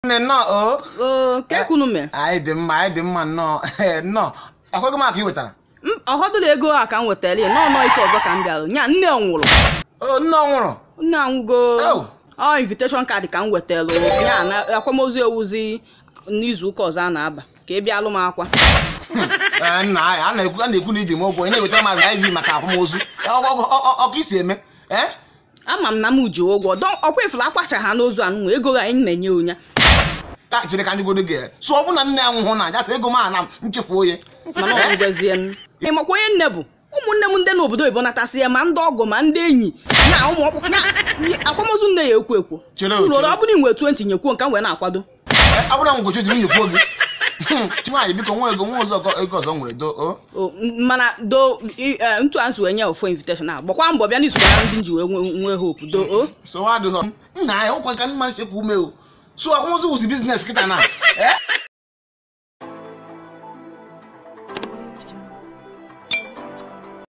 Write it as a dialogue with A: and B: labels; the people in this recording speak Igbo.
A: nne nnọọ o
B: oo ka ekunu mee
A: anyị dị mma anyị dị mma nnọọ Ee, nnọọ akwego m aka ị wetara
B: ọhọdụla ego a ka m wetara ya nọọ nọọ ife ọzọ ka m bịara nya nne nwụrụ
A: o nne ọ nwụrụ
B: nne anwụgo
A: Oh.
B: ọ invitation card ka m wetara ya na akwamozu ewuzi n'izu ụka ọzọ a na-aba ka ị bịalụ m akwa
A: Ee, nna anyị a na-ekwu a na-ekwu na iji m ụgwọ ị na-ewetara m iv maka akwamozu Ọ- ọ- ọ- ọ- ọka isi eme ee
B: ama m na m ji ụgwọ dọ ọkwa ifuru akpacha ha n'ozu anụnwa ego anyị na-enye onye
A: ka chere ka ndị godo gị so ọ bụ na nne ya nwụhụ na aja sị ego m a na nchefu oye
B: mana ọ ngwezie m ịmakwa onye nne bụ ụmụnne m ndị n'obodo oyibo natasị ya ma ndị ọgọ ma ndị enyi na ụmụ ọkpụkpụ na akwamozu nne ya ekwo ekwo
A: Chere o,
B: ụlọ
A: chere.
B: ọ bụrụ inwe 20 nyekwuo nke m wee na-akwado
A: Ee, ọ bụrụ na m gochi ozi m nyekwuo gị nwaanyị biko nwa ego nwa ọzọ ọgọ- ego ọzọ m nwere do o
B: O, m- mana do i- eh, ntụ a nsi wee nye ofo invitation a gbakwa mbọ bịa n'izu na ndị nji wee nwe- nwee hope do o
A: so adịghọ nna anyị ụkwa ka mma nchekwa ume o so akwamozu wụzi biznes kịta na ee